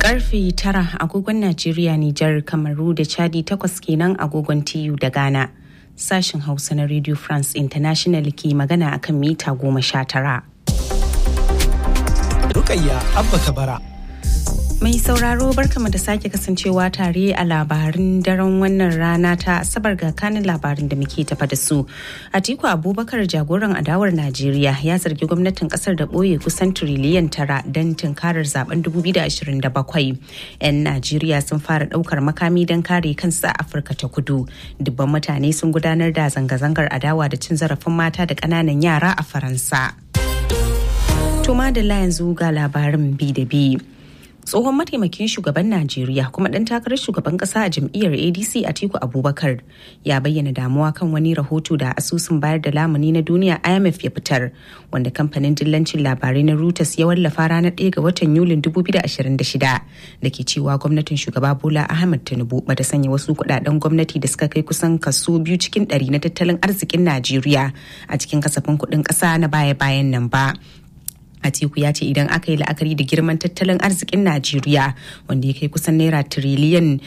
Karfe tara agogon Najeriya, Nijar, Kamaru da Chadi takwas kenan agogon TU da Ghana. Sashen Hausa na Radio France International ke magana akan mita goma sha tara. Rukayya Abba Kabara. Mai sauraro barkama da sake kasancewa tare a labarin daren wannan rana ta asabar ga kanin labarin da muke tafa da su. Atiku Abubakar jagoran adawar Najeriya ya zargi gwamnatin kasar da ɓoye kusan tiriliyan tara don tunkarar zaben 2027. 'Yan Najeriya sun fara ɗaukar makami don kare kansu a Afirka ta kudu. Dubban mutane sun gudanar da zanga-zangar adawa da cin zarafin mata da ƙananan yara a Faransa. Tuma da yanzu ga labarin bi da bi. tsohon mataimakin shugaban najeriya kuma ɗan takarar shugaban ƙasa a jam'iyyar adc atiku abubakar ya bayyana damuwa kan wani rahoto da asusun bayar da lamuni na duniya imf ya fitar wanda kamfanin dillancin labarai na reuters ya wallafa ranar 1 ga watan yulin 2026 da ke cewa gwamnatin shugaba bola ahmed tinubu bata sanya wasu kudaden gwamnati da suka kai kusan kaso biyu cikin ɗari na tattalin arzikin najeriya a cikin kasafin kuɗin ƙasa na baya-bayan nan ba Atiku ya ce idan aka yi la'akari da girman tattalin arzikin Najeriya wanda ya kai kusan naira tiriliyan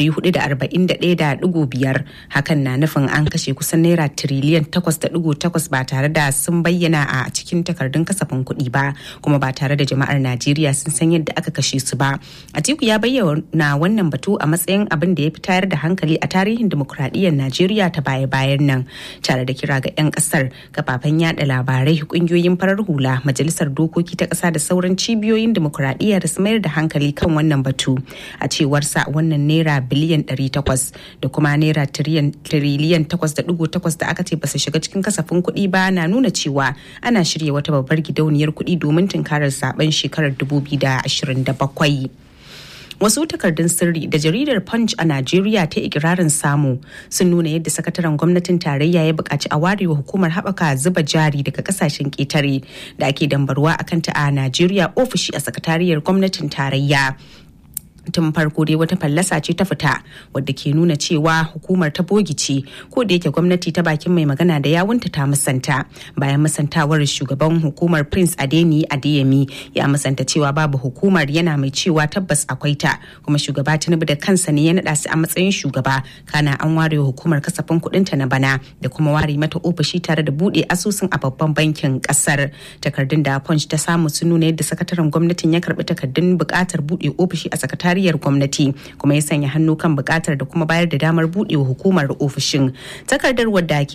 441.5 hakan na nufin an kashe kusan naira tiriliyan 8.8 ba tare da sun bayyana a cikin takardun kasafin kuɗi ba kuma ba tare da jama'ar Najeriya sun san yadda aka kashe su ba. Atiku ya bayyana wannan batu a matsayin abin da ya fi tayar da hankali a tarihin dimokuraɗiyyar Najeriya ta baya-bayan nan tare da kira ga 'yan ƙasar kafafen yada labarai ƙungiyoyin farar hula majalisar dokoki ta ƙasa da sauran cibiyoyin demokuraɗiyya da su mayar da hankali kan wannan batu a cewarsa wannan naira biliyan 800 da kuma naira tiriliyan 8.8 da aka ce ba su shiga cikin kasafin kuɗi ba na nuna cewa ana shirya wata babbar gidauniyar kuɗi domin tunkarar zaben shekarar 2027. wasu takardun sirri da jaridar punch a najeriya ta ikirarin samu sun nuna yadda sakataren gwamnatin tarayya ya buƙaci a warewa hukumar haɓaka zuba jari daga kasashen ƙetare da ake dambarwa a kanta a najeriya ofishi a sakatariyar gwamnatin tarayya tun farko dai wata fallasa ce ta fita wadda ke nuna cewa hukumar ta bogi ce ko da yake gwamnati ta bakin mai magana da yawunta ta musanta bayan musantawar shugaban hukumar prince adeni adeyemi ya musanta cewa babu hukumar yana mai cewa tabbas akwai ta kuma shugaba tinubu da kansa ne ya naɗa su a matsayin shugaba kana an ware hukumar kasafin kuɗin ta na bana da kuma ware mata ofishi tare da buɗe asusun a babban bankin ƙasar takardun da punch ta samu sun nuna yadda sakataren gwamnatin ya karɓi takardun buƙatar buɗe ofishi a sakataren sakatariyar gwamnati kuma ya sanya hannu kan bukatar da kuma bayar da damar buɗewa hukumar ofishin takardar wadda ke